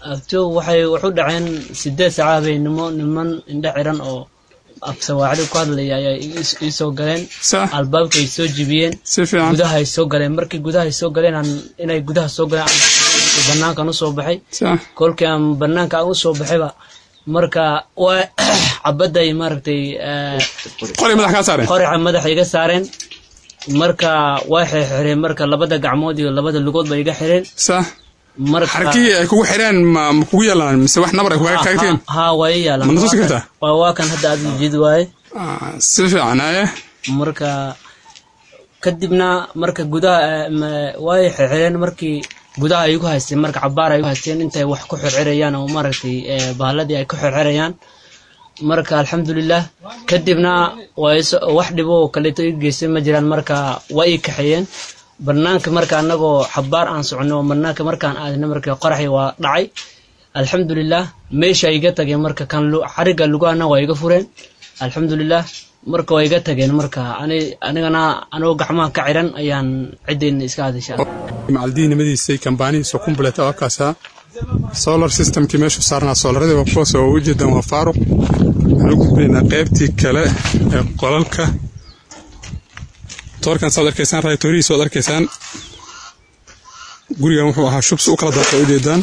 abto waxay waxu dhaceen sideed saaca habeenimo niman indhe xiran oo af sawaaxili ku hadlaya ayaa ii- ii soo galeen sax albaabka ay soo jibiyeen si fiican gudaha ay soo galeen markii gudaha ay soo galeen aan inay gudaha soo galeen aan banaankan usoo baxay sax kolkii aan banaanka aan usoo baxayba marka waa cabaday maaragtay eh, qori madax kaa saareen qoraxa madaxa iga saareen marka waa xirxireen marka labada gacmood iyo labada lugood ba iga xireen sax marka xarkihii ay kugu xireen ma ma kugu yaalaan mise wax nabar ay kuga kaagteen ha waa ii yaalan Ma natusi kartaa? waa waa kan hadda aad ujeed waaye Ah, si fiican aye marka kadibna marka gudaha eh, ma- way xirxireen markii gudaha ay igu haysteen marka cabaar ay igu haysteen intay wax ku xirxirayaan oo maaragtay eh, bahaaladii ay ku xirxirayaan marka alxamdulilah kadibna waa is- wax dhibo oo kaleeto ii geystay ma jiraan marka waa ii kaxeeyeen banaanka marka anagoo xabaar aan socono oo banaanka markaan aadna marka qoraxii waa dhacay alxamdulilah meesha iga tageen marka kan lu- xariga lugahana waa iga fureen alxamdulilah marka waa iga tageen marka ani anigana anigoo gacmaha ka xiran ayaan ciddeyna iska hadasha macaldiinimadiisay kambaanihiisa kumbulet oo kaasa solar systemkii meeshu saarnaa soolaradii waa kuwaas oo ujeedan waa faaruq waxaan u gudbaynaa qaybtii kale ee qolalka toorkan saad arkaysaan raaytoorihiisa waad arkaysaan gurigan wuxuu ahaa shubsi u kala daaqay ujeedaan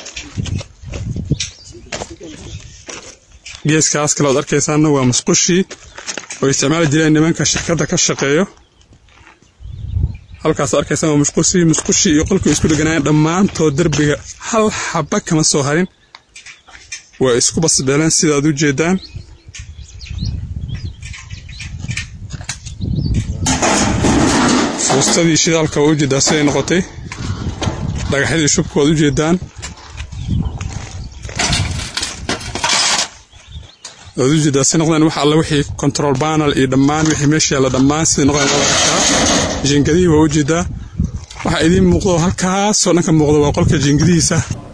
geeskaas kale ood arkaysaanna waa musqushii oo isticmaali jireen nimanka shirkadda ka shaqeeyo halkaas arkaysaan waa musqushii musqushii iyo qolkii isku dheganaayeen dhammaantood derbiga hal xaba kama soo harin waa isku basbeeleen sidaad u jeedaan fuustadii shidaalka waa ujeedaa siday noqotay dhagaxyadii shubka waad ujeedaan waad ujeedaa si noqdeen wax alle wixii control panel iyo dhammaan wixii meesha yaalla dhammaan siday noqdeen waad arkaa jiingadihii waa ujeedaa waxaa idiin muuqdo halkaasoo dhanka muuqdo waa qolka jiingadihiisa